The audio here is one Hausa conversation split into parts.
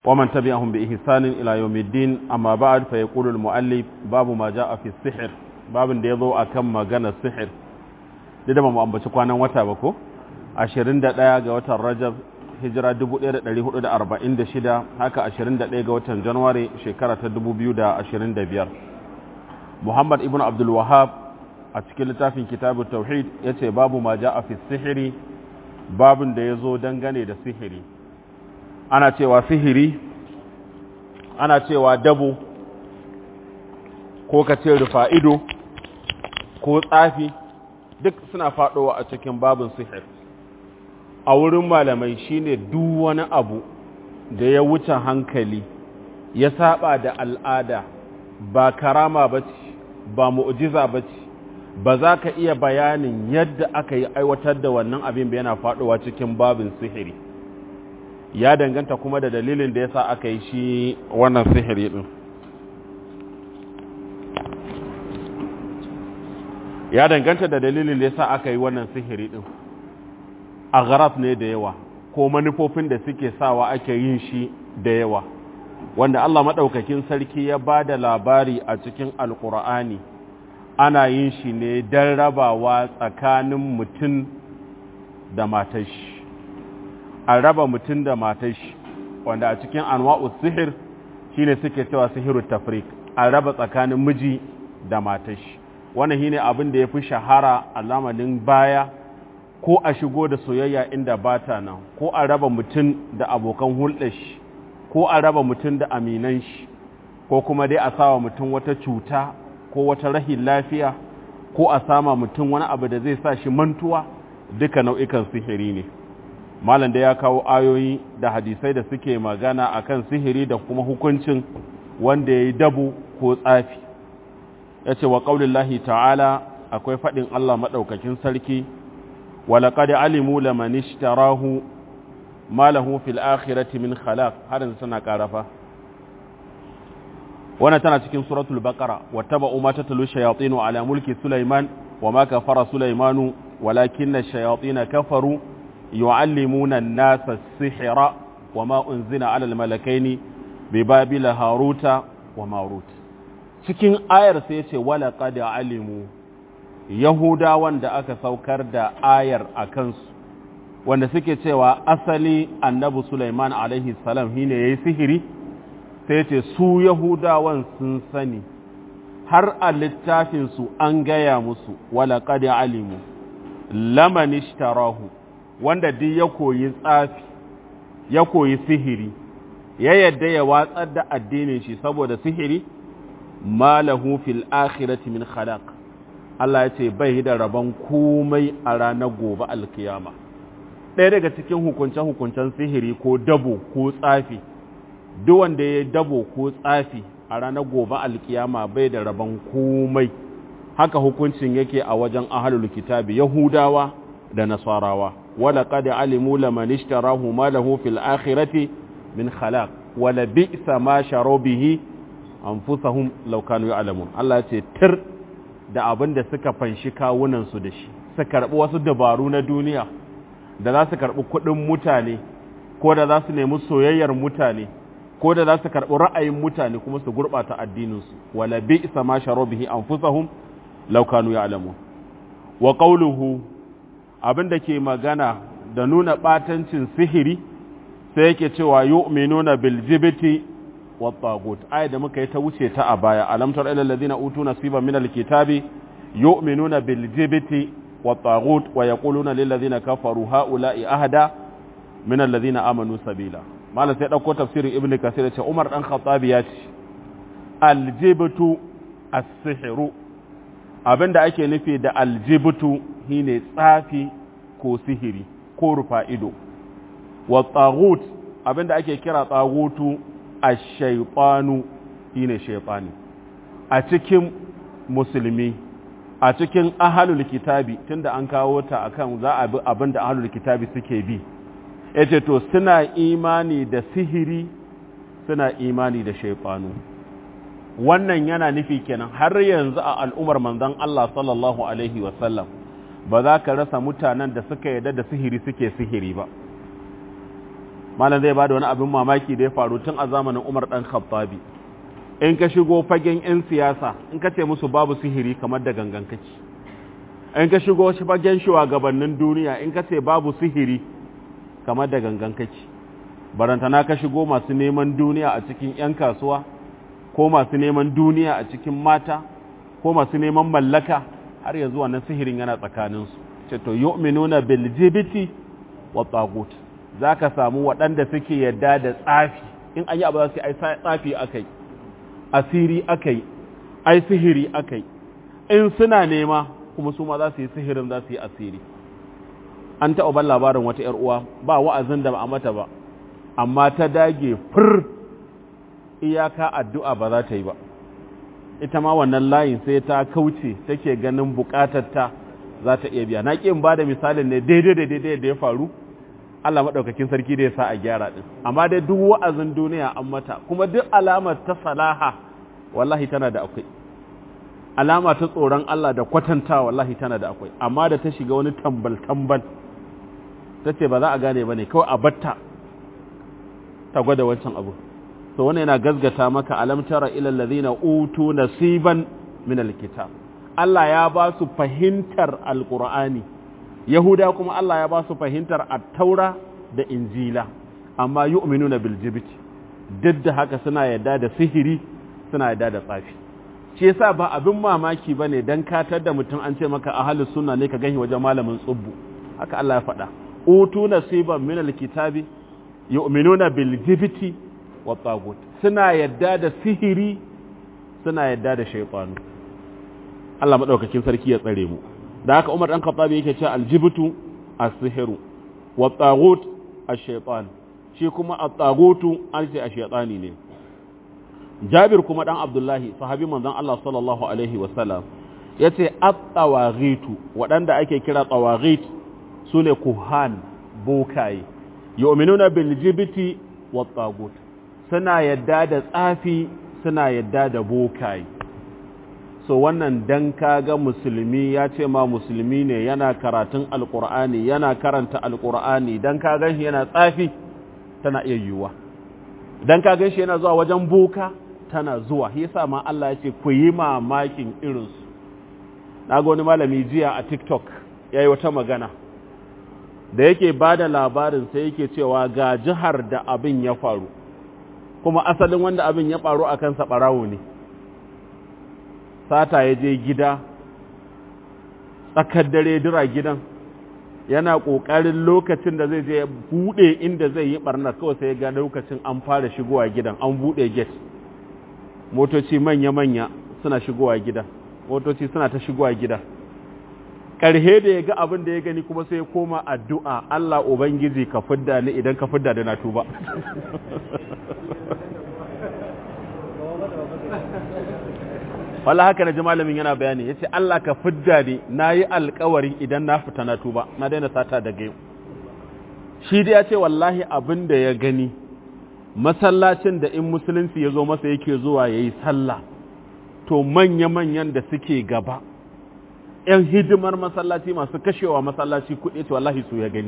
ومن تبعهم بإحسان إلى يوم الدين أما بعد فيقول المؤلف باب ما جاء في السحر باب da yazo akan magana sihir da ba mu ambaci kwanan wata ba ko 21 ga watan Rajab hijira 1446 haka 21 ga watan January shekara ta 2025 Muhammad ibn Abdul Wahhab a cikin littafin Kitabut Tauhid yace babu ma ja'a fi sihiri babin da yazo dangane da sihiri ana cewa sihiri ana cewa dabo ko ka ce rufa'ido ko tsafi duk suna faɗowa a cikin babin sihir a wurin malamai shine duk wani abu da ya wuce hankali ya saba da al'ada ba karama ba ce ba mu'jiza ba ce ba za ka iya bayanin yadda aka yi aiwatar da wannan abin ba yana faɗowa cikin babin sihiri ya danganta kuma da dalilin da ya sa aka yi shi wannan sihiri ɗin ya danganta da dalilin da ya sa aka yi wannan sihiri ɗin a gharaf ne da yawa ko manufofin da suke sawa ake yin shi da yawa wanda Allah maɗaukakin sarki ya ba da labari a cikin alkur'ani ana yin shi ne don rabawa tsakanin mutum da matashi a raba mutum da matashi wanda a cikin anwa'u sihir shine suke cewa sihiru tafrik a raba tsakanin miji da matashi wannan shine abin da ya fi shahara a lamarin baya ko a shigo da soyayya inda bata nan ko a raba mutum da abokan hulɗar shi ko a raba mutum da aminan shi ko kuma dai a sawa mutum wata cuta ko wata rahin lafiya ko a sama mutum wani abu da zai sa shi mantuwa duka nau'ikan sihiri ne malam da ya kawo ayoyi da hadisai da suke magana akan sihiri da kuma hukuncin wanda ya yi dabu ko tsafi ya ce wa ƙaunin ta'ala akwai faɗin Allah maɗaukakin sarki walaƙad alimu laman ishtarahu ma lahu fil akhirati min khalaq har yanzu tana ƙarafa wannan tana cikin suratul baqara wattaba'u ma tatlu shayatin ala mulki sulaiman wa ma kafara sulaimanu walakinna ash-shayatin kafaru yu'allimuna an-nasa as-sihra wa ma unzila 'ala al-malakaini bi babila haruta wa marut cikin ayar sai yace wala qad alimu yahudawan da aka saukar da ayar akan su wanda suke cewa asali annabi Sulaiman alaihi salam shine yayi sihiri sai yace su yahudawan sun sani har a littafin su an gaya musu wala qad alimu laman ishtarahu wanda duk ya koyi tsafi ya koyi sihiri ya yadda ya watsar da addinin shi saboda sihiri malahu fil akhirati min khalaq Allah ya ce bai da rabon komai a ranar gobe alkiyama ɗaya daga cikin hukunce-hukuncen sihiri ko dabo ko tsafi duk wanda ya dabo ko tsafi a ranar gobe alkiyama bai da rabon komai haka hukuncin yake a wajen ahalul kitabi yahudawa da nasarawa wala qad alimu laman ishtarahu ma lahu fil akhirati min khalaq wala bi'sa ma sharu bihi anfusahum law kanu ya'lamun Allah ya ce tir da abin da suka fanshi kawunan su da shi su karbi wasu dabaru na duniya da za su karbi kuɗin mutane ko da za su nemi soyayyar mutane ko da za su karbi ra'ayin mutane kuma su gurbata addinin su wala bi'sa ma sharu bihi anfusahum law kanu ya'lamun wa qawluhu abin da ke magana da nuna ɓatancin sihiri sai yake cewa yu'minuna bil jibti wat tagut aya da muka yi ta wuce ta a baya alam tar ilal ladina utu nasiban min alkitabi yu'minuna bil jibti wat tagut wa yaquluna lil ladina kafaru haula'i ahda min alladhina amanu sabila malam sai dauko tafsirin ibnu kasir ce umar dan khattabi ya ce al jibtu as-sihru abinda ake nufi da al jibtu shine tsafi ko sihiri ko rufa ido wa tsagut abinda ake kira tsagutu a shaifanu shine shaifani a cikin musulmi a cikin ahalul kitabi tunda an kawo ta akan za a bi abinda ahalul kitabi suke bi yace to suna imani da sihiri suna imani da shaifanu wannan yana nufi kenan har yanzu a al'umar manzon Allah sallallahu alaihi wasallam ba za ka rasa mutanen da suka yarda da sihiri suke sihiri ba malam zai bada wani abin mamaki da ya faru tun a zamanin Umar dan Khattabi in ka shigo fagen yan siyasa in ka ce musu babu sihiri kamar da gangan kake in ka shigo fagen shugabannin duniya in ka ce babu sihiri kamar da gangan kake barantana ka shigo masu neman duniya a cikin 'yan kasuwa ko masu neman duniya a cikin mata ko masu neman mallaka har yanzu wannan sihirin yana tsakaninsu ce to yu'minuna bil jibiti wa tagut zaka samu waɗanda suke yadda da tsafi in an yi abu za su ai tsafi akai asiri akai ai sihiri akai in suna nema kuma su ma za su yi sihirin za su yi asiri an taɓa ban labarin wata ‘yar uwa ba wa'azin da ba a mata ba amma ta dage fir iyaka addu'a ba za ta yi ba ita ma wannan layin sai ta kauce take ganin bukatarta za ta iya biya na ƙin ba da misalin ne daidai da daidai da ya faru Allah maɗaukakin sarki da ya sa a gyara ɗin amma dai duk wa'azin duniya an mata kuma duk alamar ta salaha wallahi tana da akwai alama ta tsoron Allah da kwatanta wallahi tana da akwai amma da ta shiga wani tambal tambal ta ce ba za a gane ba ne kawai a batta ta gwada wancan abu so wannan yana gazgata maka alam tara ilal ladina utu nasiban min alkitab Allah ya ba su fahimtar alqur'ani yahuda kuma Allah ya ba su fahimtar at-taura da injila amma yu'minuna bil jibti duk da haka suna yadda da sihiri suna yadda da tsafi shi yasa ba abin mamaki bane dan katar da mutum an ce maka ahlus sunna ne ka gani wajen malamin tsubbu haka Allah ya faɗa utu nasiban min alkitabi yu'minuna bil jibti wa tagut suna yadda da sihiri suna yadda da shaytanu Allah madaukakin sarki ya tsare mu da haka Umar dan Khattabi yake cewa aljibtu as-sihru wa tagut ash-shaytan shi kuma at-tagutu an ce ash-shaytani ne Jabir kuma dan Abdullahi sahabi manzon Allah sallallahu alaihi wa sallam yace at-tawaghitu waɗanda ake kira tawaghit sune kuhan bokaye yu'minuna bil jibti wat tagut suna yadda da tsafi suna yadda da bokaye so wannan dan kaga musulmi ya ce ma musulmi ne yana karatun alqur'ani yana karanta alqur'ani dan kaga shi yana tsafi tana iya yiwuwa dan kaga shi yana zuwa wajen boka tana zuwa shi yasa ma Allah ya ce ku yi mamakin irinsu na ga wani malami jiya a TikTok yayi wata magana da yake ba da labarin sai yake cewa ga jihar da abin ya faru kuma asalin wanda abin ya faru a kansa ɓarawo ne sata ya je gida tsakar dare dira gidan yana ƙoƙarin lokacin da zai je buɗe inda zai yi ɓarnar kawai sai ga lokacin an fara shigowa gidan an buɗe gate motoci manya-manya suna shigowa gida motoci suna ta shigowa gida ƙarhe da ya ga abin da ya gani kuma sai ya koma addu'a Allah Ubangiji ka fidda ni idan ka fidda da na tuba. Wala haka na ji malamin yana bayani ya ce Allah ka fidda ni na yi alkawari idan na fita na tuba na daina sata daga yau. Shi da ya ce wallahi abin da ya gani masallacin da in musulunci ya zo masa yake zuwa ya yi sallah to manya-manyan da suke gaba. ‘yan hidimar masallaci masu kashewa masallaci kuɗi ce wallahi su ya gani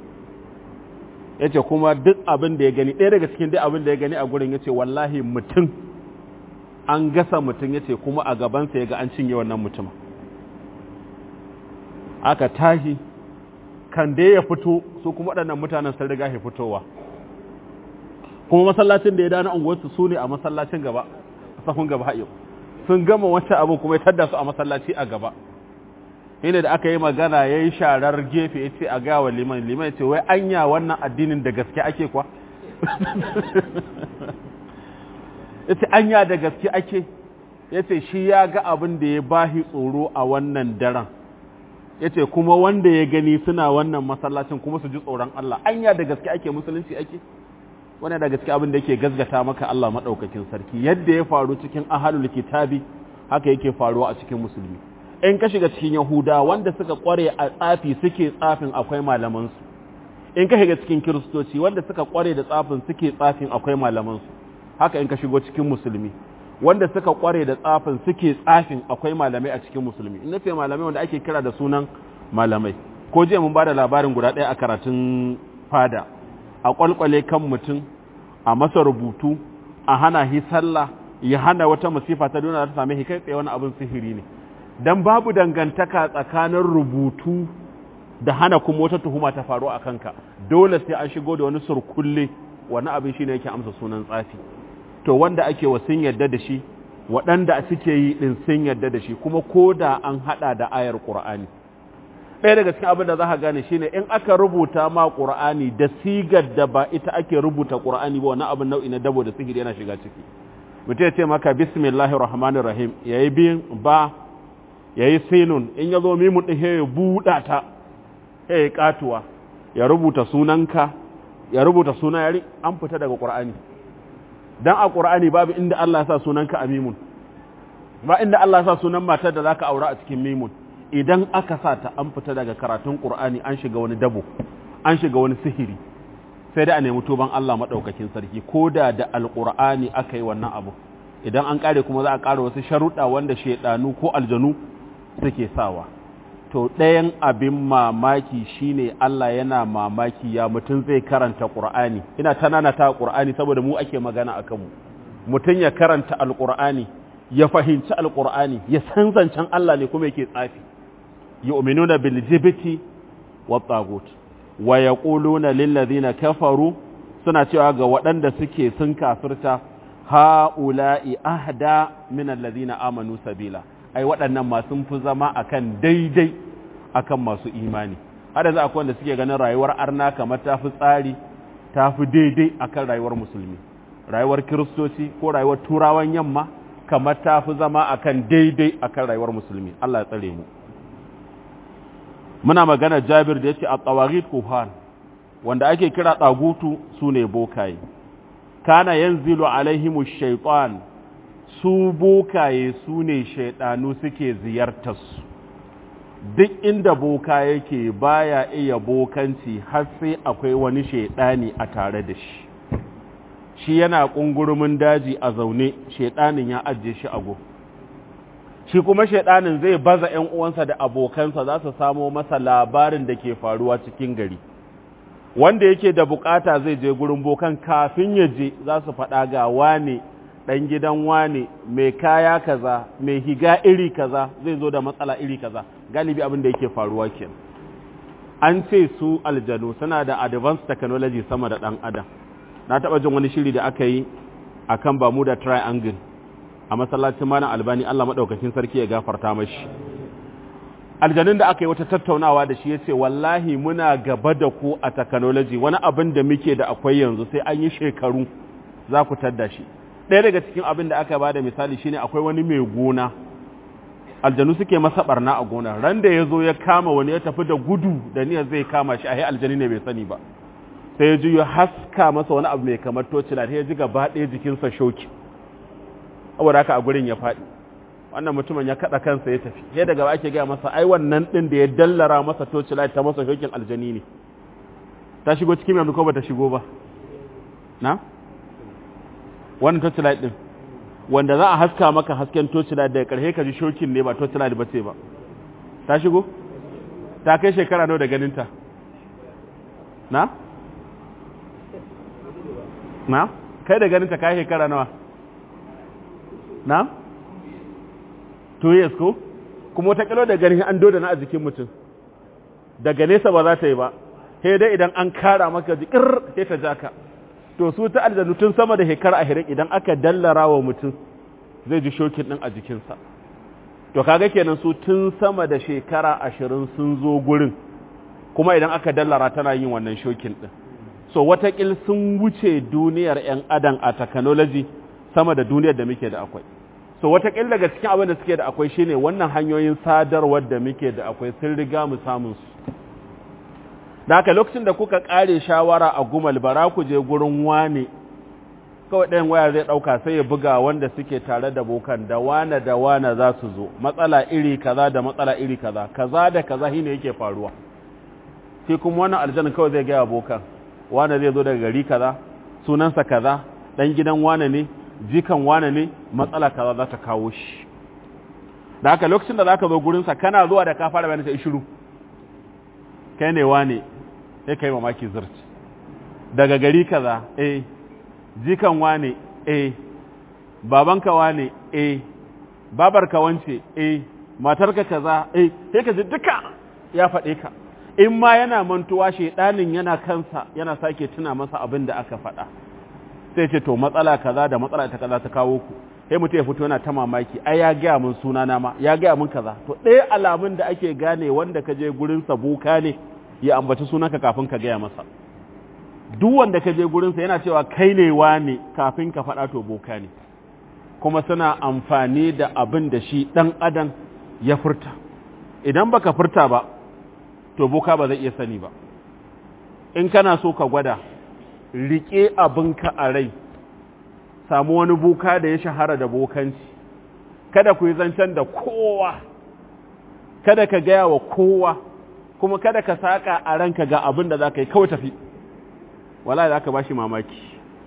ya ce kuma duk abin da ya gani ɗaya daga cikin duk abin da ya gani a gurin ya ce wallahi mutum an gasa mutum ya ce kuma a gabansa ya ga an cinye wannan mutum aka tashi kan da ya fito su kuma waɗannan mutanen sun riga ya fitowa kuma masallacin da ya dana unguwarsu su ne a masallacin gaba sahun gaba yau sun gama wancan abu kuma ya tadda su a masallaci a gaba ina da aka yi magana ya yi sharar gefe ya ce a gawa liman liman ce wai anya wannan addinin da gaske ake kwa ya ce anya da gaske ake ya ce shi ya ga abin da ya bahi tsoro a wannan daren ya ce kuma wanda ya gani suna wannan masallacin kuma su ji tsoron Allah anya da gaske ake musulunci ake wani da gaske abin da yake gazgata maka Allah maɗaukakin sarki yadda ya faru cikin ahalul kitabi haka yake faruwa a cikin musulmi in ka shiga cikin yahuda wanda suka kware a tsafi suke tsafin akwai malamansu in ka shiga cikin kiristoci wanda suka kware da tsafin suke tsafin akwai malamansu haka in ka shigo cikin musulmi wanda suka kware da tsafin suke tsafin akwai malamai a cikin musulmi in nace malamai wanda ake kira da sunan malamai ko jiya mun bada labarin guda ɗaya a karatun fada a kwalkwale kan mutum a masa rubutu a hana hi sallah ya hana wata masifa ta duniya ta same shi kai tsaye wani abin sihiri ne dan babu dangantaka tsakanin rubutu da hana kuma wata tuhuma ta faru a kanka dole sai an shigo da wani surkulle wani abin shine yake amsa sunan tsafi to wanda ake wa sun yadda da shi waɗanda suke yi ɗin sun yadda da shi kuma ko da an haɗa da ayar ƙur'ani ɗaya daga cikin abin da za ka gane shine in aka rubuta ma ƙur'ani da sigar da ba ita ake rubuta ƙur'ani ba wani abin nau'i na dabo da sihiri yana shiga ciki mutum ya ce maka bismillahir rahmanir rahim yayi bin ba yayi sinun in ya zo mimun ɗin ya buɗa ta ya katuwa ya rubuta sunanka ya rubuta suna yari an fita daga ƙur'ani dan a ƙur'ani babu inda Allah ya sa sunanka a mimun ba inda Allah ya sa sunan matar da zaka aura a cikin mimun idan aka sa ta an fita daga karatun ƙur'ani an shiga wani dabo an shiga wani sihiri sai da a nemi tuban Allah maɗaukakin sarki ko da da alƙur'ani aka yi wannan abu idan an ƙare kuma za a ƙara wasu sharuɗa wanda shaiɗanu ko aljanu suke sawa to ɗayan abin mamaki shine Allah yana mamaki ya mutum zai karanta ƙur'ani ina tanana ta ƙur'ani saboda mu ake magana a kanmu mutum ya karanta alƙur'ani ya fahimci alƙur'ani ya san zancen Allah ne kuma yake tsafi yu'minuna bil jibti wat tagut wa yaquluna lil ladina kafaru suna cewa ga waɗanda suke sun kafirta ha'ula'i ahda min alladhina amanu sabila ai waɗannan ma sun fi zama akan daidai akan masu imani hada za akwai wanda suke ganin rayuwar arna kamar ta fi tsari ta fi daidai akan rayuwar musulmi rayuwar kiristoci ko rayuwar turawan yamma kamar ta fi zama akan daidai akan rayuwar musulmi Allah ya tsare mu muna magana Jabir da yace at-tawaghit kuhan wanda ake kira tsagutu sune bokaye kana yanzilu alaihimu shaytan su bokaye su ne shaidanu suke ziyartarsu duk inda boka yake baya iya bokanci har sai akwai wani shaidani a tare da shi shi yana ƙungurumin daji a zaune shaidanin ya ajiye shi a shi kuma shaidanin zai baza ‘yan uwansa da abokansa za su samo masa labarin da ke faruwa cikin gari wanda yake da bukata zai je gurin bokan kafin ya je za su faɗa ga wane ɗan gidan wane mai kaya kaza mai higa iri kaza zai zo da matsala iri kaza galibi abin da yake faruwa kenan an ce su aljanu suna da advanced technology sama da ɗan adam na taɓa jin wani shiri da aka yi a kan Bermuda Triangle a masallacin Malam Albani Allah maɗaukacin sarki ya gafarta mashi. Aljanun da aka yi wata tattaunawa da shi ya ce wallahi muna gaba da ku a technology wani abin da muke da akwai yanzu sai an yi shekaru za ku tadda shi. Ɗaya daga cikin abin da aka ba da misali shine akwai wani mai gona aljanu suke masa barna a gona ran da ya zo ya kama wani ya tafi da gudu da niyyar zai kama shi a aljani ne bai sani ba sai ya ji ya haska masa wani abu mai kamar tocila ya ji gaba ɗaya jikinsa shoki saboda haka a gurin ya faɗi wannan mutumin ya kaɗa kansa ya tafi sai daga ake gaya masa ai wannan ɗin da ya dallara masa tocila ta masa shokin aljani ne ta shigo cikin yanzu ko ba ta shigo ba na wannan tocila ɗin wanda za a haska maka hasken tocila da ƙarshe ka ji shokin ne ba tocila da bace ba ta shigo ta kai shekara nawa da ganinta na na kai da ganin ta kai shekara nawa na two years ko kuma wata kalo da ganin an doda na a jikin mutum daga nesa ba za ta yi ba sai dai idan an kara maka jikir sai ta jaka to su ta aljanu tun sama da shekara ahirin idan aka dallara wa mutum zai ji shokin din a jikinsa to kaga kenan su tun sama da shekara ashirin sun zo gurin kuma idan aka dallara tana yin wannan shokin din so watakil sun wuce duniyar 'yan adam a technology sama da duniyar da muke da akwai so watakil daga cikin abin da suke da akwai shine wannan hanyoyin sadarwar da muke da akwai sun riga mu samun su da haka lokacin da kuka kare shawara a gumal bara ku je gurin wane kawai ɗayan waya zai ɗauka sai ya buga wanda suke tare da bokan da wane da wane za su zo matsala iri kaza da matsala iri kaza kaza da kaza shine yake faruwa sai kuma wannan aljanna kawai zai gaya bokan wane zai zo daga gari kaza sunansa kaza dan gidan wane ne jikan wane ne matsala kaza za ta kawo shi da haka lokacin da zaka zo gurinsa kana zuwa da ka fara bayanin sai shiru kai ne wane sai kai mamaki zurci daga gari kaza eh jikan wane eh babanka wane eh babarka wance eh matarka kaza eh sai ka ji duka ya faɗe ka in ma yana mantuwa shedanin yana kansa yana sake tuna masa abin da aka faɗa sai ce to matsala kaza da matsala ta kaza ta kawo ku sai mutum ya fito yana ta mamaki ai ya gaya mun sunana ma ya gaya mun kaza to ɗaya alamun da ake gane wanda ka je gurin sa boka ne ya ambaci sunanka kafin ka gaya masa duk wanda ka je gurin sa yana cewa kai ne wane kafin ka faɗa to boka ne kuma suna amfani da abin da shi ɗan adam ya furta idan baka furta ba to boka ba zai iya sani ba in kana so ka gwada riƙe abinka a rai samu wani boka da ya shahara da bokanci kada ku yi zancen da kowa kada ka gaya wa kowa kuma kada ka saƙa a ranka ga abin da za ka yi kawai tafi wala za ka ba shi mamaki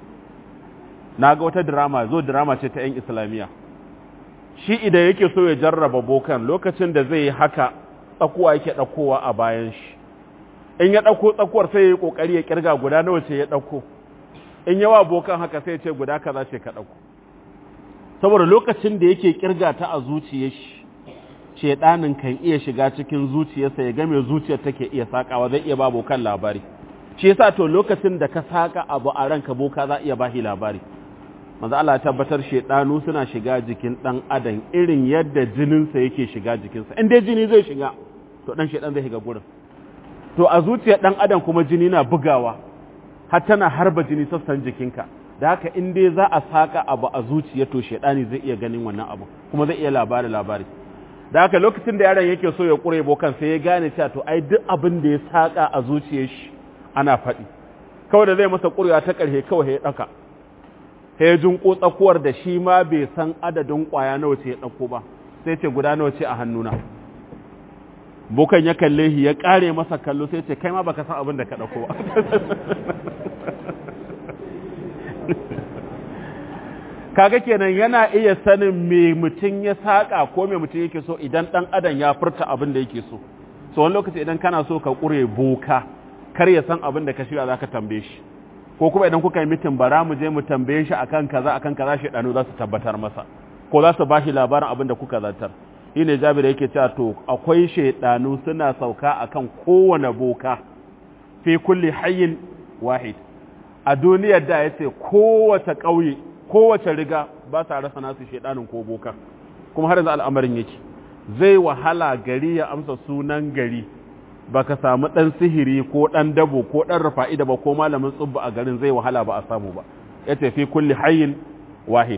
na ga wata drama zo drama ce ta 'yan islamiyya shi idan yake so ya jarraba bokan lokacin da zai yi haka tsakuwa yake ɗaukowa a bayan shi in ya ɗauko tsakuwar sai ya yi ƙoƙari ya ƙirga guda nawa ce ya ɗauko in yawa bokan haka sai ya ce guda kaza ce ka ɗauko saboda lokacin da yake ƙirga ta a zuciyar shi shedanin kan iya shiga cikin zuciyarsa ya game zuciyar take iya sakawa zai iya ba bokan labari shi yasa to lokacin da ka saka abu a ranka boka za iya bashi labari manzo Allah ya tabbatar shedanu suna shiga jikin dan adam irin yadda jininsa yake shiga jikinsa in dai jini zai shiga to dan shedan zai shiga gurin to a zuciyar dan adam kuma jini na bugawa har tana harba jini sassan jikinka da haka in dai za a saka abu a zuciya to shedani zai iya ganin wannan abu kuma zai iya labari labari da haka lokacin da yaron yake so ya kure bokan sai ya gane cewa to ai duk abin da ya saka a zuciyar shi ana faɗi kawai da zai masa ƙurewa ta ƙarshe kawai ya ɗaka sai ya jinko tsakuwar da shi ma bai san adadin ƙwaya nawa ce ya ɗauko ba sai ce guda nawa ce a hannuna bukan ya kalle shi ya ƙare masa kallo sai ce kai ma baka san abin da ka ɗauko ba kaga kenan yana iya sanin me mutum ya saƙa ko me mutum yake so idan ɗan adam ya furta abin da yake so so wani lokaci idan kana so ka ƙure boka kar ya san abin da ka shirya za ka tambaye shi ko kuma idan kuka yi mitin bara mu je mu tambaye shi akan kaza akan kaza shi ɗanu za su tabbatar masa ko za su ba shi labarin abin da kuka zartar shi ne jabir yake cewa to akwai shaidanu suna sauka akan kowane boka fi kulli hayyin wahid a duniyar da yace kowace ƙauye kowace riga ba sa rasa nasu shaidanin ko boka kuma har yanzu al'amarin yake zai wahala gari ya amsa sunan gari baka samu ɗan sihiri ko ɗan dabo ko ɗan rufa'ida ba ko malamin tsubba a garin zai wahala ba a samu ba ya tafi kulli hayyin wahid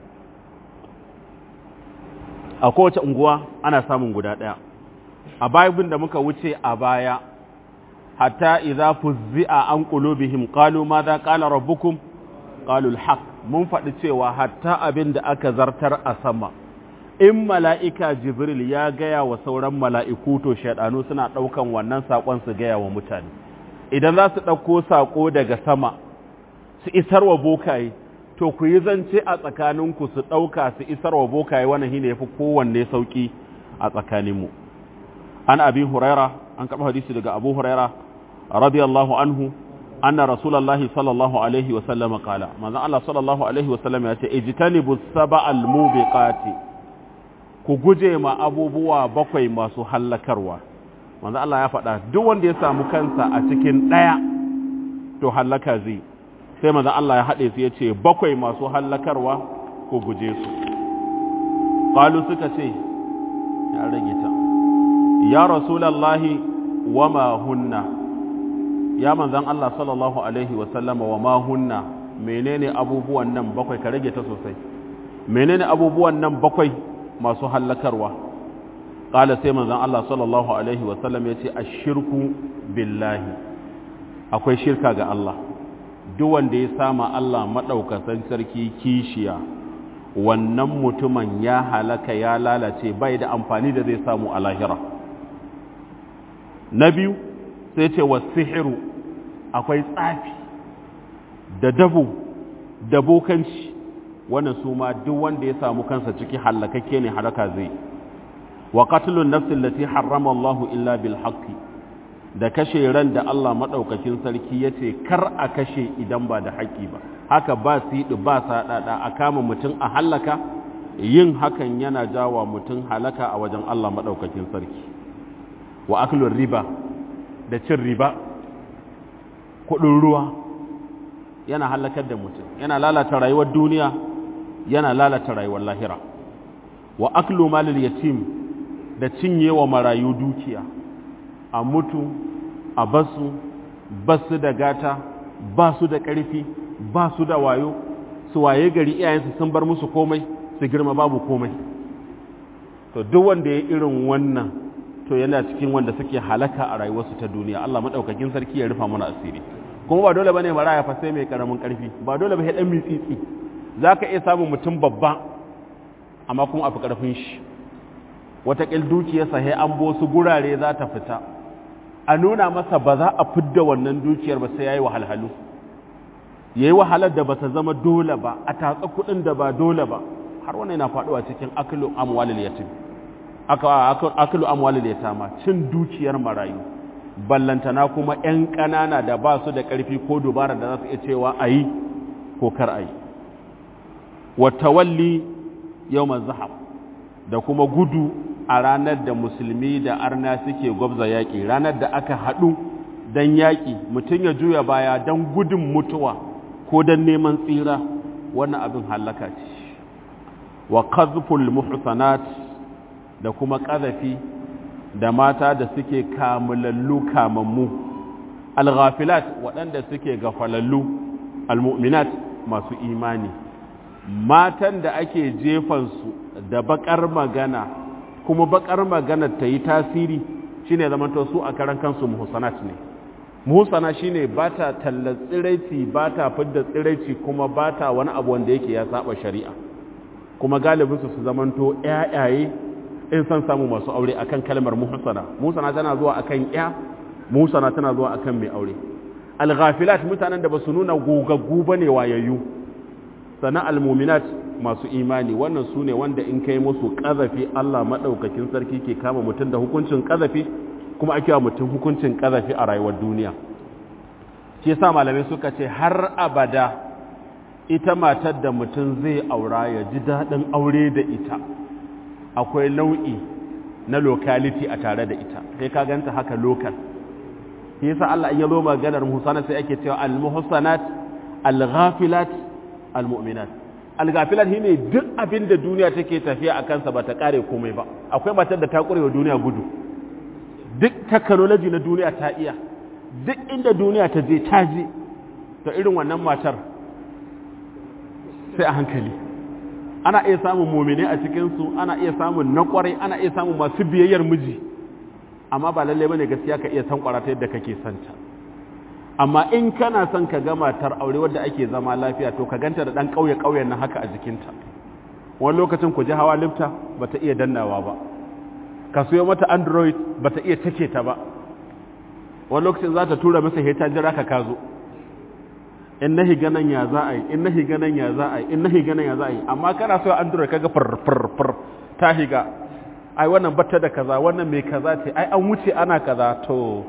a kowace unguwa ana samun guda ɗaya a babin da muka wuce a baya hatta idza fuzzi'a an qulubihim qalu madha qala rabbukum qalu al mun faɗi cewa hatta abin da aka zartar a sama in mala'ika Jibril ya gaya wa sauran mala'iku to shaɗanu suna ɗaukan wannan saƙon su gaya wa mutane. Idan za su ɗauko saƙo daga sama, su isar wa bokaye, to ku yi zance a tsakaninku su ɗauka su isar wa bokaye wannan shi ne ya fi kowanne sauƙi a tsakaninmu. An abi Huraira, an kaɓa hadisi daga Abu Huraira, radiyallahu anhu, anna Rasulallahi sallallahu alaihi wa sallama kala. Manzon Allah sallallahu alaihi wa sallam ya ce, "Ijtanibu saba'al mubiqati." ku guje ma abubuwa bakwai masu hallakarwa manzo Allah ya faɗa duk wanda ya samu kansa a cikin ɗaya to hallaka zai sai manzo Allah ya haɗe su ya ce bakwai masu hallakarwa ku guje su qalu suka ce ya rage ta ya rasulullahi wama hunna ya manzon Allah sallallahu alaihi wa sallama wama hunna menene abubuwan nan bakwai ka rage ta sosai menene abubuwan nan bakwai masu hallakarwa ƙala sai manzan Allah sallallahu Alaihi wasallam ya ce a shirku billahi akwai shirka ga Allah duk wanda ya sama Allah maɗaukasan sarki kishiya wannan mutumin ya halaka ya lalace bai da amfani da zai samu a lahira na biyu sai ce wa sihiru akwai tsafi da dabo da bokanci wannan su ma duk wanda ya samu kansa ciki hallakakke ne halaka zai wa qatlun nafsin lati harrama Allah illa bil haqqi da kashe ran da Allah maɗaukakin sarki ya ce kar a kashe idan ba da haƙƙi ba haka ba siɗi ba saɗaɗa a kama mutum a hallaka yin hakan yana jawa mutum halaka a wajen Allah maɗaukakin sarki wa aklun riba da cin riba kuɗin ruwa yana halakar da mutum yana lalata rayuwar duniya yana lalata rayuwar lahira wa aklu malil yatim da cinye wa marayu dukiya a mutu a basu basu da gata ba su da ƙarfi ba su da wayo su waye gari iyayensu sun bar musu komai su girma babu komai to duk wanda ya irin wannan to yana cikin wanda suke halaka a rayuwarsu ta duniya Allah madaukakin sarki ya rufa mana asiri kuma ba dole bane maraya fa sai mai karamin karfi ba dole ba dan mitsitsi zaka iya samun mutum babba amma kuma afi karfin shi wata kil dukiyarsa sai an bo su gurare za ta fita a nuna masa ba za a fidda wannan dukiyar ba sai yayi wahalhalu yayi wahalar da ba ta zama dole ba a tatsa kuɗin da ba dole ba har wannan yana faɗuwa cikin aklu amwalil yatim aklu amwalil yatama cin dukiyar marayu ballantana kuma 'yan ƙanana da ba su da ƙarfi ko dubara da za su iya cewa a yi ko kar a yi wata walli yau zahab da kuma gudu a ranar da musulmi da arna suke gwabza yaƙi ranar da aka haɗu don yaƙi mutum ya juya baya don gudun mutuwa ko don neman tsira wannan abin hallaka ce wa qazful muhsanat da kuma ƙazafi da mata da suke kamulallu kamammu alghafilat waɗanda suke gafalallu almu'minat masu imani matan da ake jefansu da bakar magana kuma bakar magana ta yi tasiri shine zamanto su a karan kansu muhsanat ne muhsana shine ba ta tallar tsiraici ba ta fidda tsiraici kuma ba ta wani abu wanda yake ya saba shari'a kuma galibinsu su zamanto ƴaƴaye in san samu masu aure akan kalmar muhsana muhsana tana zuwa akan ƴa muhsana tana zuwa akan mai aure al-ghafilat mutanen da basu nuna gogaggu bane wayayyu sana al-mu'minat masu imani wannan sune wanda in kai musu kazafi Allah madaukakin sarki ke kama mutum da hukuncin kazafi kuma ake wa mutum hukuncin kazafi a rayuwar duniya shi yasa malamai suka ce har abada ita matar da mutum zai aura ya ji daɗin aure da ita akwai nau'i na locality a tare da ita sai ka ganta haka local shi yasa Allah ya zo maganar muhsana sai ake cewa al-muhsanat al-ghafilat al-mu'minat al-ghafilat shine duk abin da duniya take tafiya a kansa ba ta kare komai ba akwai matar da ta kurewa duniya gudu duk technology na duniya ta iya duk inda duniya ta je ta je ta irin wannan matar sai a hankali ana iya samun mumine a cikinsu ana iya samun na kwarai ana iya samun masu biyayyar miji amma ba lallai bane gaskiya ka iya san kwarata yadda kake santa amma in kana son ka ga matar aure wadda ake zama lafiya to ka ganta da dan kauye kauyen nan haka a jikinta wani lokacin ku ji hawa lifta bata iya dannawa ba ka siyo mata android bata iya take ta ba wani lokacin za ta tura masa heta jira ka kazo in na higa nan ya za a yi in na higa nan ya za a yi in na higa nan ya za a yi amma kana so android kaga far far far ta higa ai wannan batta da kaza wannan mai kaza ce ai an wuce ana kaza to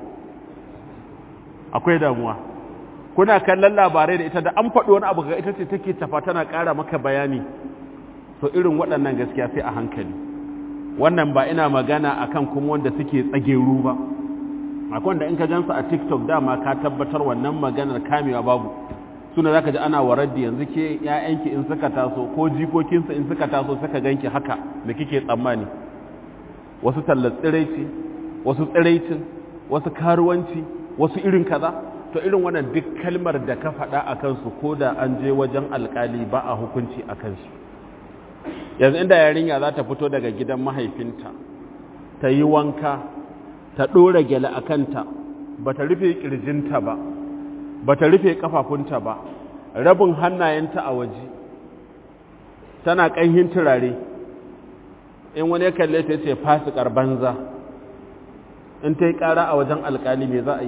akwai damuwa kuna kallon labarai da ita da an faɗi wani abu ga ita ce take tafa tana ƙara maka bayani to irin waɗannan gaskiya sai a hankali wannan ba ina magana akan kuma wanda suke tsageru ba akwai wanda in ka gansu a tiktok dama ka tabbatar wannan maganar kamewa babu suna za ka ji ana warar da yanzu ke ‘ya'yanki in suka taso ko jikokinsa in suka taso suka ganki haka da kike tsammani wasu tallar tsiraici wasu tsiraicin wasu karuwanci wasu irin kaza to irin wannan duk kalmar da ka faɗa a kansu ko da an je wajen alkali ba a hukunci a kansu yanzu inda yarinya za ta fito daga gidan mahaifinta ta yi wanka ta ɗora gyale a kanta ba ta rufe ƙirjinta ba ba ta rufe ƙafafunta ba rabin hannayenta a waje tana ƙanhin turare in wani ya kalle ta ce fasikar banza in ta yi ƙara a wajen alƙali me za a yi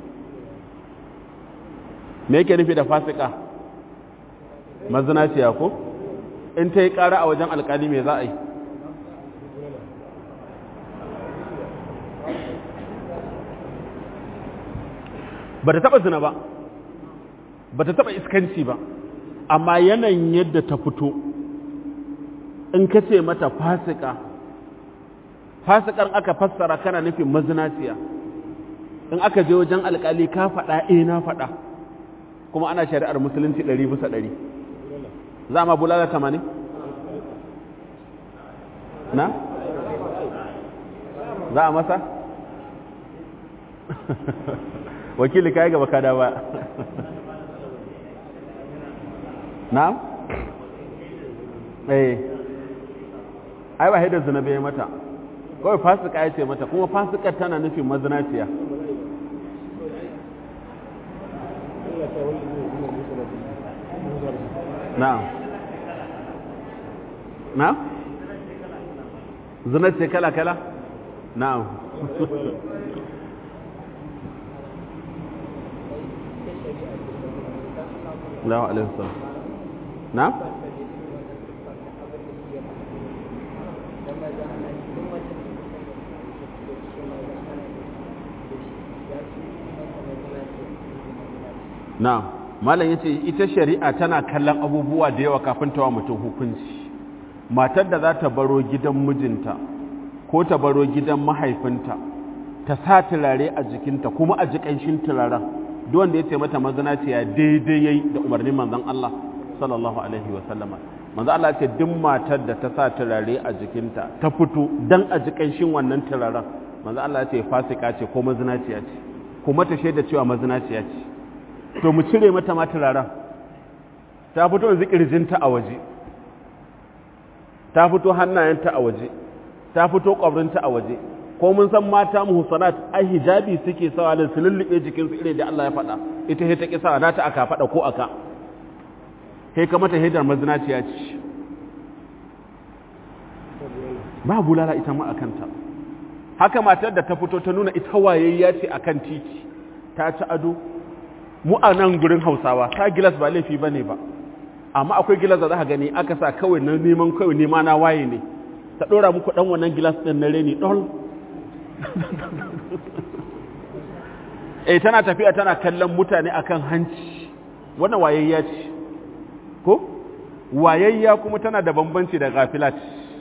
me yake nufi da fasika mazinaciya ko in ta yi ƙara a wajen alƙali me za a yi ba ta taɓa zina ba ba ta taɓa iskanci ba amma yanayin yadda ta fito in ka ce mata fasika fasikan aka fassara kana nufin mazinaciya in aka je wajen alkali ka faɗa eh na faɗa kuma ana shari'ar musulunci ɗari bisa ɗari za ma bulala tamanin na za a masa wakili ka yi gaba kada ba na eh ai ba haidar zina bai mata kawai fasika ya ce mata kuma fasikar tana nufin mazinaciya na'am na'am zina ce kala-kala na'am Allahu alaihi wasallam na'am na'am malam yace ita shari'a tana kallon abubuwa da yawa kafin ta wa mutum hukunci matar da za ta baro gidan mijinta ko ta baro gidan mahaifinta ta sa turare a jikinta kuma a jikanshin turaren duk wanda ya ce mata mazinaciya daidai yayi da umarnin manzon Allah sallallahu alaihi wa sallama manzon Allah ce duk matar da ta sa turare a jikinta ta fito dan a jikanshin wannan turaren manzon Allah ce fasika ce ko mazinaciya ce kuma ta shaida cewa mazinaciya ce to mu cire mata ma turaren ta fito yanzu kirjinta a waje ta fito hannayenta a waje ta fito kwabrinta a waje ko mun san mata muhsanat ai hijabi suke sawa da su lullube jikinsu irin da Allah ya faɗa ita he ta ki sawa nata aka faɗa ko aka kai ka mata hidar mazinaciya ce ba bulala ita ma akanta haka matar da ta fito ta nuna ita wayayya ce akan titi ta ci ado mu a nan gurin hausawa ta gilas ba laifi ba ne ba amma akwai gilas da za ka gani aka sa kawai na neman kawai nema na waye ne ta ɗora muku ɗan wannan gilas ɗin na reni ɗol eh tana tafiya tana kallon mutane akan hanci wannan wayayya ce ko wayayya kuma tana da bambanci da gafilat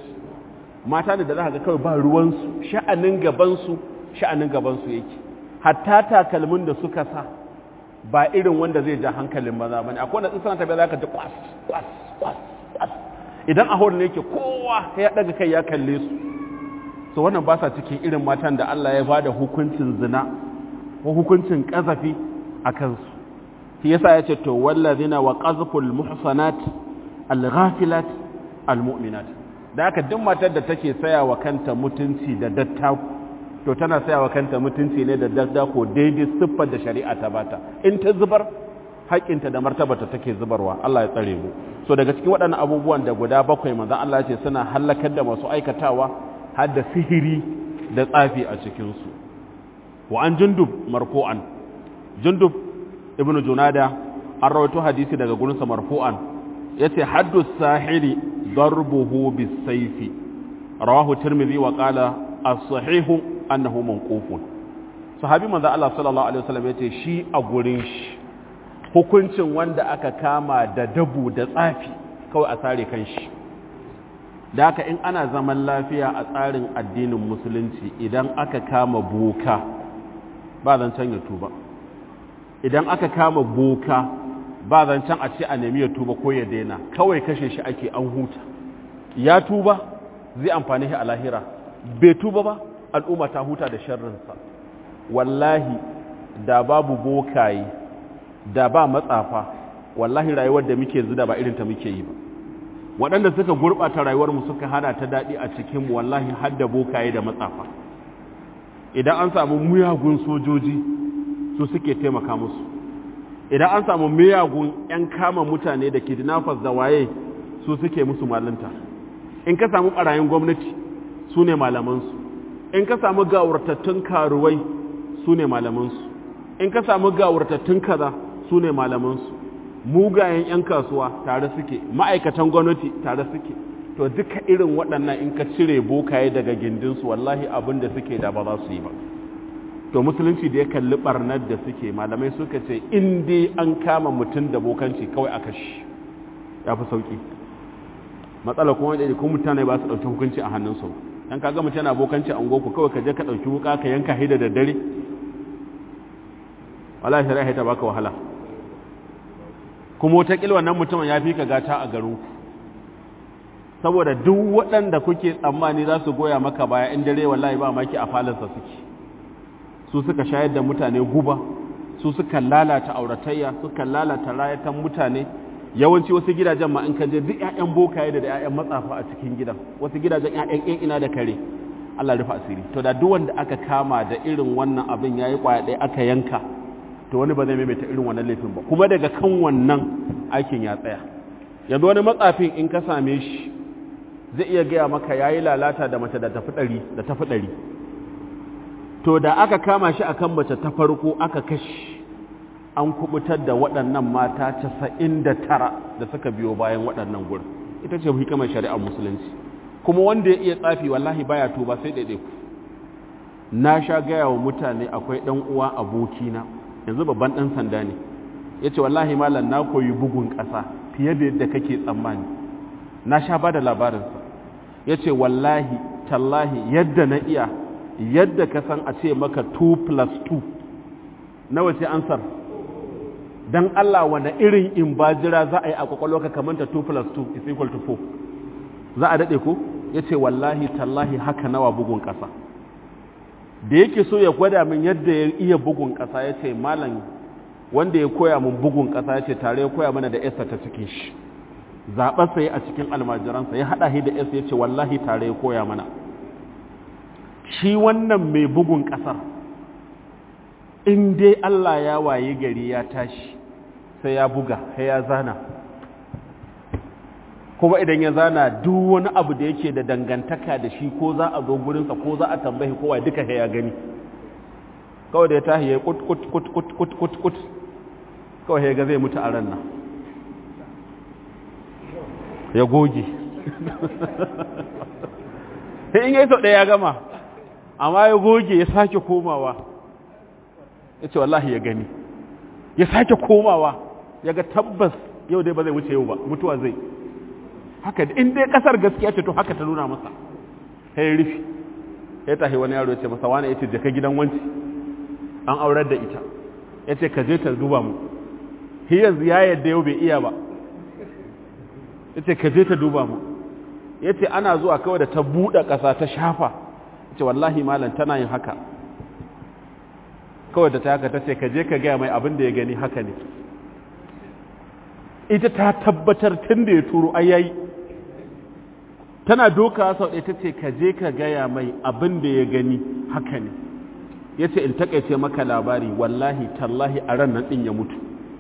mata ne da za ka ga kawai ba ruwansu sha'anin gabansu sha'anin gabansu yake hatta takalmin da suka sa ba irin wanda zai ja hankalin maza ba ne akwai wanda suna tafiya za ka ji kwas kwas kwas kwas idan a hori ne yake kowa ya daga kai ya kalle su so wannan ba sa cikin irin matan da Allah ya bada hukuncin zina ko hukuncin kazafi a kansu shi yasa ya ce to wallazina wa qazful muhsanat al-ghafilat al-mu'minat da haka duk matar da take saya wa kanta mutunci da dattaku to tana saya wa kanta mutunci ne da daddako daidai siffar da shari'a ta bata in ta zubar haƙƙinta da martabata take zubarwa Allah ya tsare mu so daga cikin waɗannan abubuwan da guda bakwai manzon Allah ya ce suna halakar da masu aikatawa har da sihiri da tsafi a cikin su wa an jundub marfu'an jundub ibnu junada an rawaito hadisi daga gurin sa marfu'an yace haddu sahiri darbuhu bis-sayfi rawahu tirmidhi wa qala as-sahihu annahu manqufun sahabi manzo Allah sallallahu alaihi wasallam yace shi a gurin shi hukuncin wanda aka kama da dabu da tsafi kawai a sare kanshi da haka in ana zaman lafiya a tsarin addinin musulunci idan aka kama boka ba zancen ya tuba idan aka kama boka ba zancen a ce a nemi ya tuba ko ya daina kawai kashe shi ake an huta ya tuba zai amfani shi a lahira bai tuba ba al'umma ta huta da sharrinsa wallahi da babu bokaye da ba matsafa wallahi rayuwar da muke zuda ba irin ta muke yi ba waɗanda suka gurɓata rayuwarmu suka hana ta daɗi a cikinmu wallahi har da bokaye da matsafa idan an samu miyagun sojoji su suke taimaka musu idan an samu miyagun 'yan kama mutane da kidnappers da waye su suke musu malinta in ka samu ɓarayin gwamnati su ne malamansu in ka samu gawurtattun karuwai su ne malamansu in ka samu gawurtattun kaza su ne malamansu mugayen 'yan kasuwa tare suke ma'aikatan gwamnati tare suke to duka irin waɗannan in ka cire bokaye daga gindinsu wallahi abin da suke da ba za su yi ba to musulunci da ya kalli barnar da suke malamai suka ce in dai an kama mutum da bokanci kawai aka shi ya fi sauki matsala kuma da kuma mutane ba su ɗauki hukunci a hannunsu dan kaga mutum yana bokanci a ungoku kawai ka je ka ɗauki wuka ka yanka hida da dare wala shari'a ta baka wahala kuma wata wannan mutumin ya fi ka gata a garin saboda duk waɗanda kuke tsammani za su goya maka baya in dare wallahi ba maki a falansa suke su suka shayar da mutane guba su suka lalata auratayya suka lalata rayatan mutane yawanci wasu gidajen ma in ka je duk ƴaƴan bokaye da ƴaƴan matsafa a cikin gidan wasu gidajen ƴaƴan ƴan ina da kare Allah rufa asiri to da duk wanda aka kama da irin wannan abin yayi kwaya ɗaya aka yanka to wani ba zai maimaita irin wannan laifin ba kuma daga kan wannan aikin ya tsaya yanzu wani matsafin in ka same shi zai iya gaya maka yayi lalata da mace da tafi ɗari da tafi ɗari to da aka kama shi akan mace ta farko aka kashi an kubutar da waɗannan mata casa'in da tara da suka biyo bayan waɗannan gurin ita ce hikimar shari'ar musulunci kuma wanda ya iya tsafi wallahi baya tuba sai ɗaiɗai ku na sha gaya wa mutane akwai ɗan uwa abokina yanzu babban ɗan sanda ne ya ce wallahi malam na koyi bugun ƙasa fiye da yadda kake tsammani na sha ba da labarinsa ya ce wallahi tallahi yadda na iya yadda ka san a ce maka 2 plus 2 nawa ce ansar don Allah wanda irin in bajira za a yi a kwakwalwa ka kamanta 2 plus 2 is equal to 4 za a daɗe ku ya ce wallahi tallahi haka nawa bugun ƙasa da yake so ya gwada min yadda ya iya bugun ƙasa ya ce malam wanda ya koya min bugun ƙasa ya ce tare ya koya mana da esa ta cikin shi zaɓarsa ya a cikin almajiransa ya haɗa shi da esa ya ce wallahi tare ya koya mana shi wannan mai bugun ƙasar in dai Allah ya waye gari ya tashi sai ya buga sai ya zana kuma idan ya zana duk wani abu da yake da dangantaka da shi ko za a zo gurinsa ko za a tambayi kowa duka ya gani kawai da ya tahi ya kut kut kut kut kut kut kut kawai ya ga zai mutu a ran nan ya goge sai in yi sau ɗaya ya gama amma ya goge ya sake komawa ya ce wallahi ya gani ya sake komawa ya ga tabbas yau dai ba zai wuce yau ba mutuwa zai haka in dai kasar gaskiya ce to haka ta nuna masa ya rufi ya tahi wani yaro ya ce masa wani ya ce jaka gidan wanci an aurar da ita ya ce ka je ta duba mu shi yanzu ya yadda yau bai iya ba ya ce ka je ta duba mu ya ce ana zuwa kawai da ta buɗe ƙasa ta shafa ya ce wallahi malam tana yin haka kawai da ta haka ta ce ka je ka gaya mai abin da ya gani haka ne ita ta tabbatar tun da ya turo ayayi tana doka sau ɗaya ta ce ka je ka gaya mai abin da ya gani haka ne ya ce in takaice maka labari wallahi tallahi a ran nan ɗin ya mutu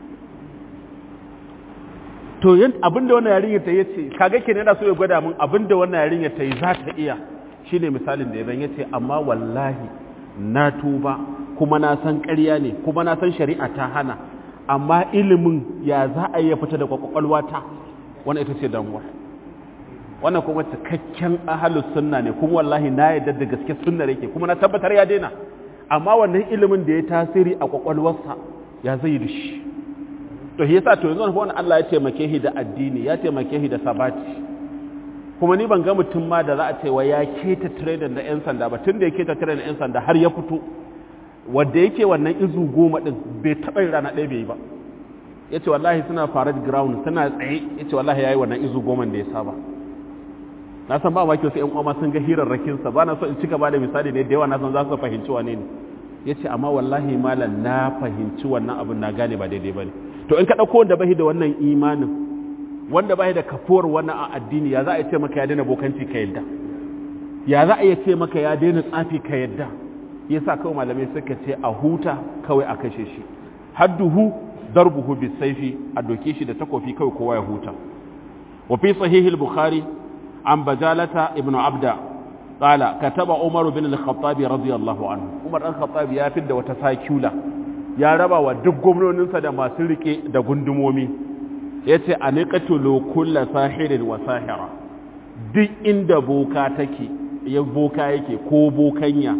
to yin abin da wannan yarinyar ta yi ce kaga ke yana so ya gwada min abin da wannan yarinyar ta yi za ta iya shine misalin da ya zan ya ce amma wallahi na tuba kuma na san ƙarya ne kuma na san shari'a ta hana amma ilimin ya za a iya fita da kwakwalwa ta wannan ita ce damuwa wannan kuma cikakken ahalus sunna ne kuma wallahi na yadda da gaske sunna yake kuma na tabbatar ya daina amma wannan ilimin da ya tasiri a kwakwalwarsa ya zai da shi to shi yasa to yanzu wannan Allah ya taimake shi da addini ya taimake shi da sabati kuma ni ban ga mutum ma da za a ce wa ya keta trader da yan sanda ba tun da ya keta trader da yan sanda har ya fito wanda yake wannan izu goma din bai taɓa rana ɗaya bai yi ba ya ce wallahi suna farad ground suna tsaye ya ce wallahi ya yi wannan izu goma da ya saba na san ba maki wasu ‘yan uwa sun ga hirarrakinsa ba na so in cika ba da misali ne da yawa na san za su fahimci wane ne ya ce amma wallahi malam na fahimci wannan abin na gane ba daidai ba ne to in ka ɗauko wanda bai da wannan imanin wanda bai da kafuwar wannan a addini ya za a ce maka ya daina bokanci ka yadda ya za a iya ce maka ya daina tsafi ka yadda yasa kawai malamai suka ce a huta kawai a kashe shi hadduhu darbuhu bisaifi a doke shi da takofi kawai kowa ya huta wa fi sahihil bukhari an bajalata ibnu abda qala kataba umar bin al-khattab radiyallahu anhu umar dan khattab ya fidda wata sakula ya raba wa duk gwamnoninsa da masu rike da gundumomi yace aniqatulu kullu sahirin wa sahira duk inda boka take ya boka yake ko bokanya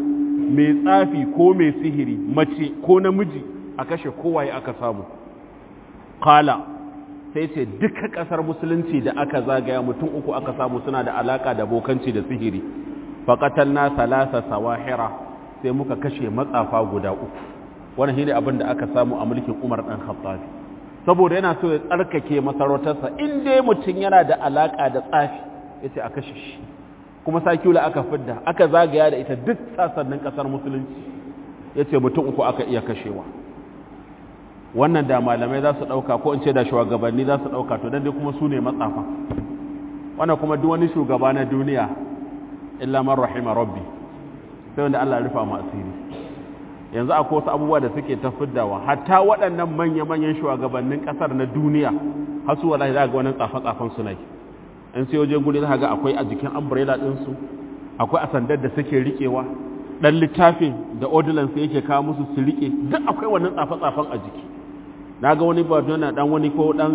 mai tsafi ko mai sihiri mace ko namiji a kashe kowaye aka samu kala sai ce duka kasar musulunci da aka zagaya mutum uku aka samu suna da alaka da bokanci da sihiri faƙatar na salasa sawahira sai muka kashe matsafa guda uku wannan shine abin da aka samu a mulkin umar ɗan khattabi saboda yana so ya tsarkake masarautarsa in dai mutum yana da alaka da tsafi ya ce a kashe shi kuma sakula aka fidda aka zagaya da ita duk sassanin kasar musulunci ya ce mutum uku aka iya kashewa wannan da malamai za su ɗauka ko in ce da shugabanni za su ɗauka to don dai kuma su ne matsafa wannan kuma duk wani shugaba na duniya illa man rahima rabbi sai wanda Allah ya rufa mu asiri yanzu akwai wasu abubuwa da suke ta fiddawa hatta waɗannan manya-manyan shugabannin ƙasar na duniya har su wallahi za ga wani tsafe-tsafen su ne in sai waje guri za ga akwai a jikin umbrella ɗinsu akwai a sandar da suke riƙewa ɗan littafin da ordinance yake kawo musu su riƙe duk akwai wannan tsafe-tsafen a jiki na ga wani badona ɗan wani ko ɗan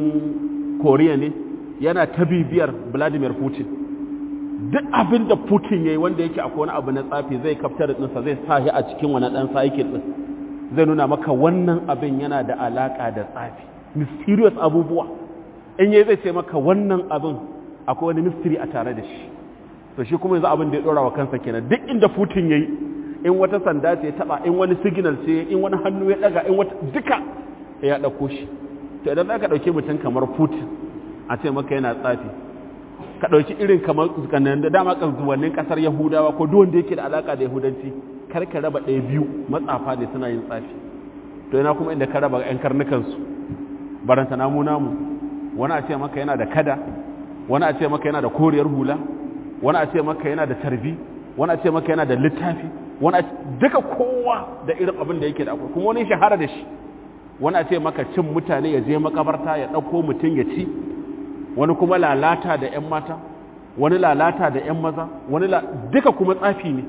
koriya ne yana ta bibiyar vladimir putin duk abin da putin ya yi wanda yake akwai wani abu na tsafi zai kaftar ɗinsa zai sa shi a cikin wani ɗan cycle ɗin zai nuna maka wannan abin yana da alaƙa da tsafi mysterious abubuwa in yi zai ce maka wannan abin akwai wani mystery a tare da shi to shi kuma yanzu abin da ya dora wa kansa kenan duk inda putin yayi in wata sanda ce ya taba in wani signal ce in wani hannu ya daga in wata duka ya dauko shi to idan zaka dauke mutum kamar putin a ce maka yana tsafi ka dauki irin kamar kanan da dama zuwannin kasar yahudawa ko duk wanda yake da alaka da yahudanci kar ka raba ɗaya biyu matsafa ne suna yin tsafi to yana kuma inda ka raba yan karnukan su baranta namu namu wani a ce maka yana da kada wani a ce maka yana da koriyar hula wani a ce maka yana da tarbi wani a ce maka yana da littafi wani duka kowa da irin abin da yake da akwai kuma wani shahara da shi wani a ce maka cin mutane ya je makabarta ya ɗauko mutum ya ci wani kuma lalata da 'yan mata wani lalata da 'yan maza wani duka kuma tsafi ne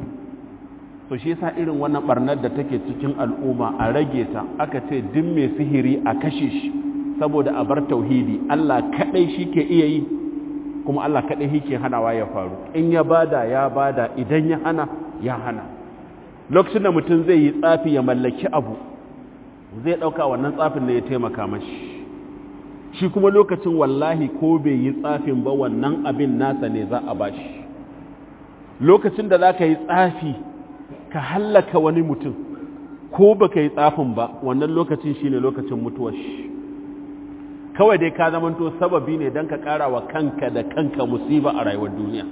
so shi yasa irin wannan barnar da take cikin al'umma a rage ta aka ce duk mai sihiri a kashe shi saboda a bar tauhidi Allah kadai shi ke iya yi kuma Allah kadai shi ke hanawa ya faru in ya bada ya bada idan ya hana ya hana lokacin da mutum zai yi tsafi ya mallaki abu zai dauka wannan tsafin ne ya taimaka mashi shi kuma lokacin wallahi ko bai yi tsafin ba wannan abin nasa ne za a bashi lokacin da za ka yi tsafi ka hallaka wani mutum ko baka yi tsafin ba wannan lokacin shine lokacin mutuwar shi kawai dai ka zamanto sababi ne don ka ƙara wa kanka da kanka musiba a rayuwar duniya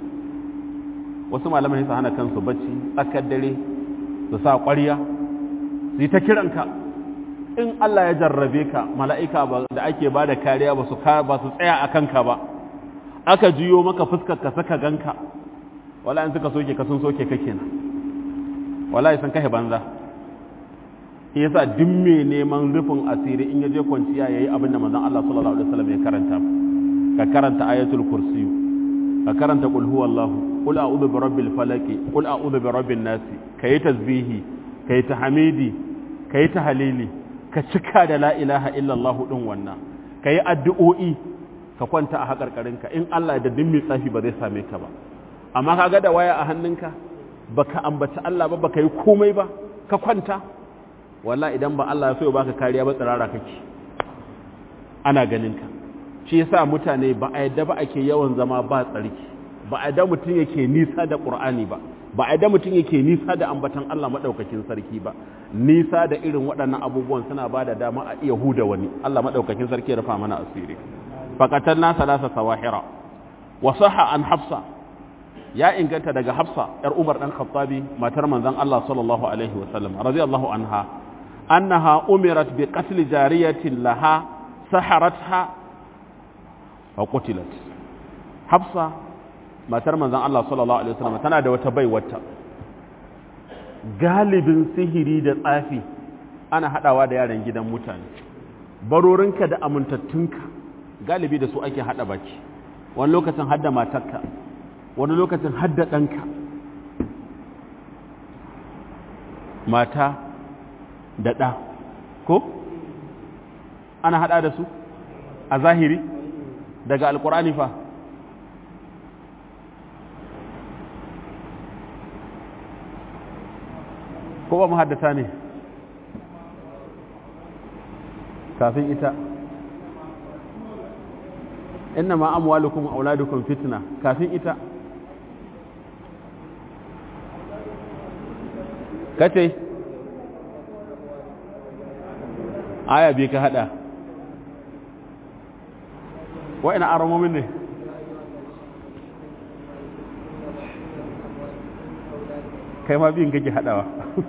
wasu malamai su hana kansu bacci tsakar dare su sa ƙwarya su yi ta kiranka in Allah ya jarrabe ka mala'ika da ake ba da kariya ba su tsaya a kanka ba aka juyo maka fuskar ka saka ganka wala in suka soke ka sun soke ka kenan wala sun kashe banza shi yasa duk mai neman rufin asiri in yaje kwanciya yayi abin da manzon Allah sallallahu alaihi wasallam ya karanta ka karanta ayatul kursi ka karanta qul huwallahu qul a'udhu bi rabbil falaq qul a'udhu bi rabbin nas kai tasbihi kai tahmidi kai tahlili ka cika da la ilaha illa Allah din wannan kai addu'o'i ka kwanta a hakarkarinka in Allah da dimmi tsafi ba zai same ka ba amma kaga da waya a hannunka baka ambaci Allah ba baka yi komai ba ka kwanta walla idan ba Allah ya so ya baka kariya ba tsirara kake ana ganin ka shi yasa mutane ba a yadda ba ake yawan zama ba tsarki ba a yadda mutum yake nisa da Qur'ani ba ba a yadda mutum yake nisa da ambatan Allah madaukakin sarki ba nisa da irin waɗannan abubuwan suna ba da dama a iya huda wani Allah madaukakin sarki ya rufa mana asiri faqatan na salasa sawahira wa sahha an hafsa ya inganta daga hafsa yar umar dan khattabi matar manzon Allah sallallahu alaihi wa sallam radiyallahu anha أنها أمرت بقتل جارية لها سحرتها وقتلت حفصة ما ترمى ذن الله صلى الله عليه وسلم تنادى وتبي وتا galibin sihiri da tsafi ana haɗawa da yaran gidan mutane barorinka da amintattunka galibi da su ake haɗa baki wani lokacin hadda matarka wani lokacin hadda ɗanka mata da ɗa ko ana haɗa da su a zahiri daga alkur'ani fa ko ba muhaddata ne kafin ita inna ma amwalukum auladukum fitna kafin ita kace aya bi ka hada wa'ina aramomin ne kai ma biyun kake hadawa